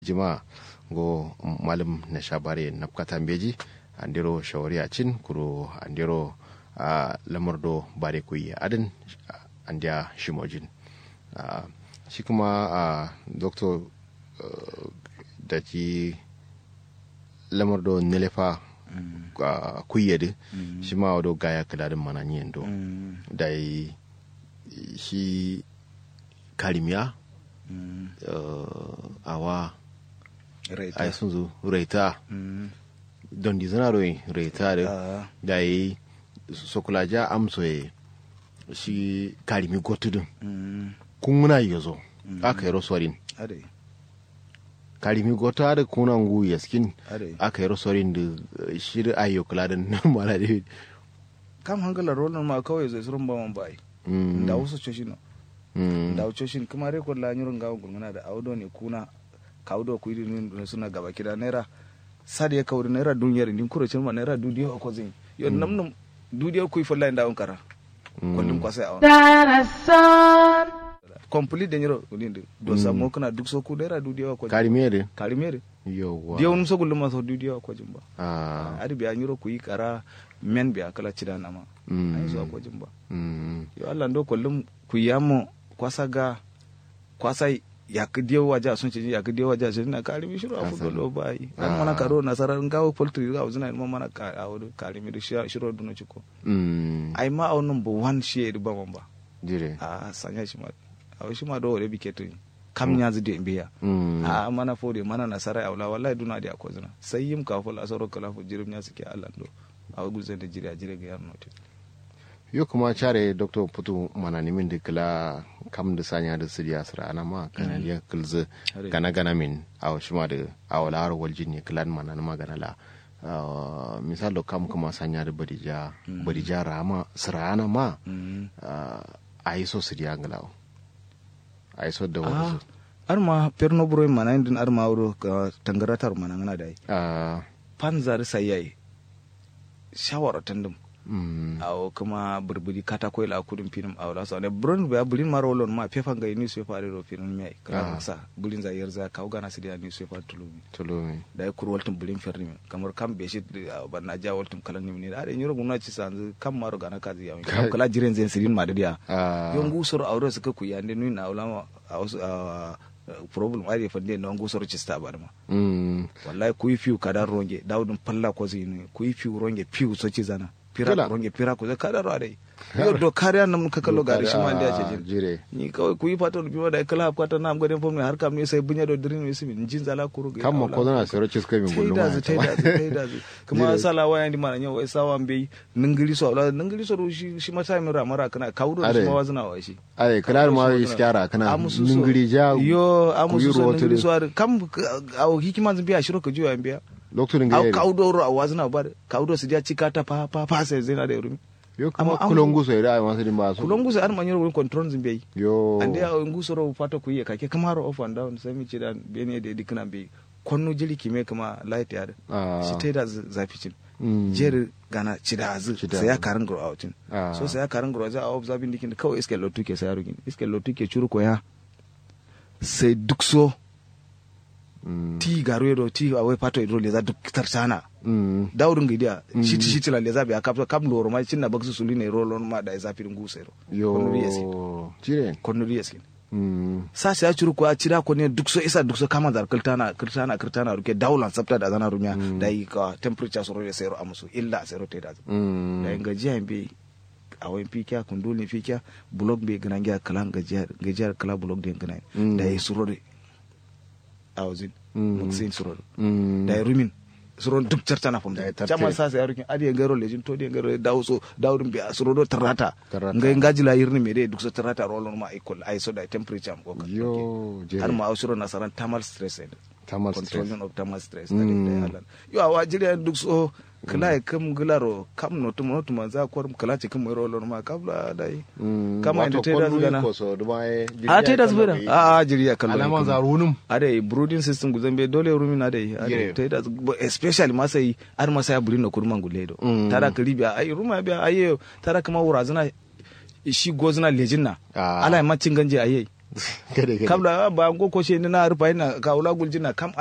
jima go malam na shabare na katan beji andiro shawari a cin kuro andiro a lamardo bare kuyi adin andiya shimojin shi kuma a doktor da ki lamardo nilefa kuyyade shi ma wado gaya kadadin mananiyan do da shi karimiya awa ai sun zo raita don di zana roi raita da da yi sokulaja amso ya shi karimi gotudun kun muna yi zo aka yi rosorin karimi goto ada kuna ngu yaskin aka yi rosorin da shiri ayo kula da nan mala da kam hangala rolon ma kawai zai surun ba man bai da wasu coshin da wasu coshin kuma rekod la nyurun gawo gulmana da audo ne kuna kawdo ku idi ne suna gaba kida naira sadi ya kawri naira duniyar din kuro cin ma naira dudiyo ko zin yo namnum dudiyo ku fa lai ndawon kara kullum kwasai awon complete da nyiro ulinde do samo kana duk so ku naira dudiyo ko karimere karimere yowa diyo num so gullum ma so dudiyo ko jimba ah adi biya nyiro ku yi kara men biya kala cida nama ai so ko jimba yo Allah ndo kullum ku yamo kwasa ga kwasa yak diyo waja sun ce yak diyo waja sun na karimi shiru a fudo lo bai an mana karo nasarar ngawo poultry ga uzuna mo mana ka awodo karimi da shiru duno ciko mm ai ma awon number 1 shi ba mamba dire a sanya shi ma a shi ma do wore biketo kam nya zide biya mm a mana fode mana nasara aula wallahi duna da ko zuna sai yim ka fol asaro kala fu jirim nya suke Allah do a guzan da jira jira ga yarno te yo kuma care dr putu mana nimin da kila kam da sanya da siriya sira ana ma kana ya kilze gana gana min a shi ma da a wala har waljin ne kilan mana na magana la misal da kam kuma sanya da badija badija rama sira ana ma a yi so siriya ngalawo a yi so da wani arma perno buro mana indin arma wuro tangaratar mana ngana dai so panzar sayai shawara tandum mm awo kuma burburi katako la kudin film awo la so ne bron ba bulin maro lon ma pefa ga ni so fare ro film mai kala sa bulin za yerza ka ugana sidia ni so fare tulumi tulumi da ya kuru waltum bulin ferni kamar kam be shi ba na ja waltum kalan ni ne da nyoro gumna ci sanzu kam maro gana ka ziya mi kala jiren zen sirin ma da dia ah yon gusoro awro suka ku yande ni na ulama a wasu problem ari fande non gusoro ci sta ba da ma mm wallahi ku yi fiu kadar ronge dawdum palla ko zini ku yi fiu ronge fiu so ci zana pira Kila. ronge pira ko kadar ro dai yo do kariya nam ka kallo gari shi ma da ce jin jire ni kawai ku yi fatan biyo da kala kwata nam gwadin fom ne har kam ne sai bunya do dirin ne simi jin zala kuru ga kan ma ko zana sayar cisko min gullu taida ma zu taida zu taida zu kuma sala waya ndi mana nyawo sawa mbe ningiri so la ningiri so shi shi mata mi ra mara kana kawdo Are. shi ma wazna wa shi ai kalar ma iskara kana Amusu so. ningiri ja yo amusu so kuyiro ningiri tudu. so ar kam aw hikima zan biya shiro ka juya biya lokacin aw ga kawdo ro awazna ba kawdo su dia cikata pa pa pa sai zina da rumi yo kuma Amma an- kulongu so ira masu din ba su kulongu sai ar manyoro won control zin biyi yo ande a nguso ro fata ku yi kake kamaro off and down sai mi ce da bene da dikna bi konno jili kime kama light ya da Ah. shi taida zafi cin Mm. jeri gana cida azu Cida sai ya azu. karin gro outin Ah. so sai ya karin gro za a observe dikin da kawai iske lotu ke sai rugin iske lotu ke churu ko ya sai duk so Mm. ti garu yedo ti awai pato idro le za duk tartana Mm. daudun gidiya shiti shiti la le za bi akapso kam loro ma cinna baksu suli ne rolon ma da zafi ngu sai ro konno yesi yo jire konno yesi Mm. sasa ya curu ko a cira ko ne duk so isa duk so kama dar kirtana kirtana kirtana ruke daulan sabta da zana rumiya da yi ka temperature so rode sayro amusu illa sayro te da Mm. da yin gajiya be a wayin fikiya kundulin fikiya blog be gana gya kalan gajiya gajiya kala blog den gana Mm. da yi surode a wazin Mm. muksin surode Mm. da yi rumin suron duk cartana fam Da ya da tarte. chama sasa ya rukin adi ngaro lejin to di ngaro dawo so dawdum be surodo tarata Tarata. ngai ngajila yirni me de duk so tarata rolon ma ikol ay so da temperature am ko ka yo jire har ma ausuro nasaran thermal stress and tamal stress controlling of thermal stress Mm. da da yalan yo awa jiri duk so kala e kam gularo kam no tum no tum za kwar kala ce kam ro lon ma kabla dai Mm. kama Wato inda ta yi da kwallo zugana. ko so duma ye jiri a ya tai da kan zubira bai- a a jiri ya kallo alaman zarunum ade brooding system guzan be dole rumi na dai Yeah. ade tai da zu- especially ma sai ar ma sai burin no kurman gulle do Mm. tara kalibiya ai ruma biya aye tara kama wurazina shi gozina lejinna Ah. ala ma cin ganje aye Gade gade. kam la ba ngo ko she ni na rufa ina ka ula guljina kam